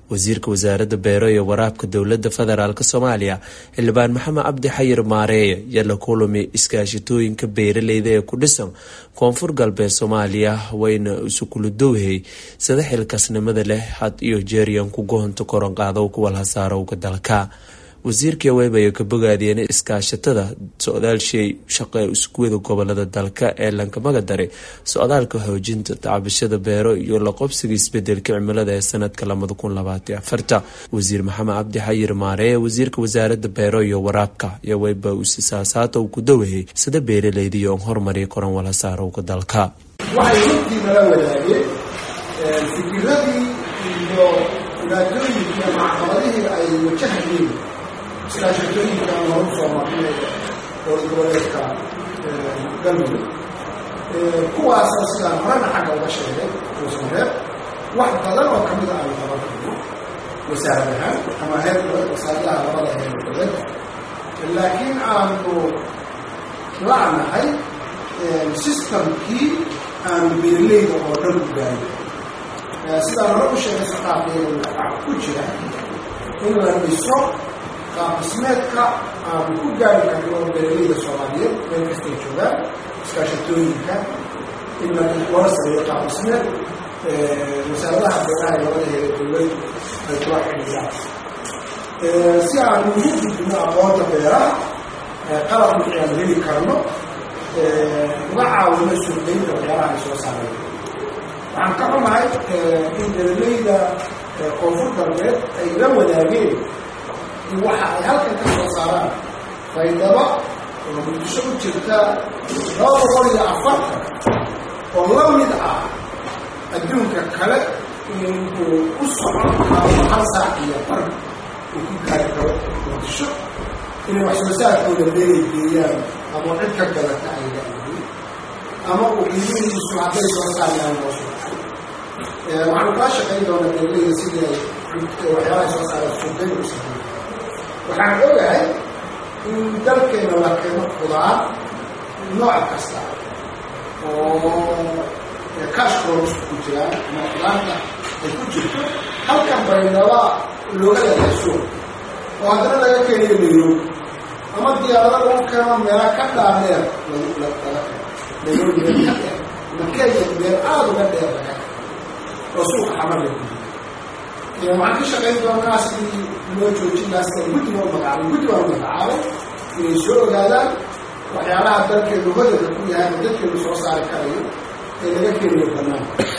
wasiirka wasaaradda beero iyo waraabka dowladda federaalk soomaaliya xildhibaan maxamed cabdi xayir maareeye iyo la kulami iskaashatooyinka beeraleyda ee ku dhisan koonfur galbeed soomaaliya wayna isukuludowhay sida xilkaasnimada leh had iyo jeeriyan ku gohonta koronqaadow kuwalhasaarowga dalka wasiirkii weybaya ka bogaadiyeen iskaashatada socdaalshay shaqe iskuwada gobolada dalka ee lankamaga daray socdaalka xoojinta tacabashada beero iyo laqobsiga isbedelka cimilada ee sanadka wasiir maxamed cabdi xayir maaree wasiirka wasaarada beero iyo waraabka iyo weyba usisaasaata uu ku dowahey sida beeraleyda iyo horumariya koran walhasaarowga dalka waxay runtii nala wadaageen fikiradii iyo dhibaatooyinkii ama caqabadihii ay wajahayeen iskaashatooyinka horu soo marnay dowlad goboleedka galmudug kuwaasoo sidaan horena xagga uga sheegay uusan reeb wax badan oo kamida aanu qaban karno wasaarad ahaan ama heer wasaaradaha labada heer dowladda laakiin aanu la'nahay systemkii aanu beerleyda oo dhan u gaarin sidaan hore u sheegay saqaafeeda waxaa ku jira in la dhiso qaabdhismeedka aanu ku gaari karno beeraleyda soomaaliyeed meel kastay joogaan iskaashatooyinka in lala sameeyo qaabdhismeed wasaaradaha beeraha ee labada heere dowladdu ay kula xidhiyaan si aanu ugu gudbino aqoonta beeraha qalab wixii aan heli karno uga caawino suuqeynta waxyaalaha ay soo saareen waxaan ka xumahay in beeraleyda koonfur galbeed ay la wadaageen in waxa ay halkan ka soo saaraan faydaba oo muqdisho u jirta laba boqol iyo afartan oo la mid ah adduunka kale inuu u socon karo hal saac iyo bar uu ku gaari karo muqdisho inay wax soo saarkooda beeray geeyaan ama cid ka galata ay laayihiin ama uu qiimihiisu hadday soo saarayaan loo socay waxaanu kaa shaqayn doonaa beerleyda sidii ay waxyaalaha soo saara suuqeyn u sameeya waxaan ogahay in dalkeena la keeno khudaar nooc kasta oo kashkooda ku jiraan ama khudaarta ay ku jirto halkan baynaba looga leeyahay suuq oo haddana laga keenayo nairobi ama diyaarada lagu keeno meela ka dhaadheer laga keeno nairobi meel ka dheer ama kenya meel aada uga dheer laga oo suuqa xamarla ku jira waxaan ka shaqayn doonaa sidii loo joojin laasta guddi loo magacaabay guddi baa loo magacaabay inay soo ogaadaan waxyaalaha dalkeenu hodalka ku yahay ama dadkeenu soo saari karayo ee laga keenayo banaanka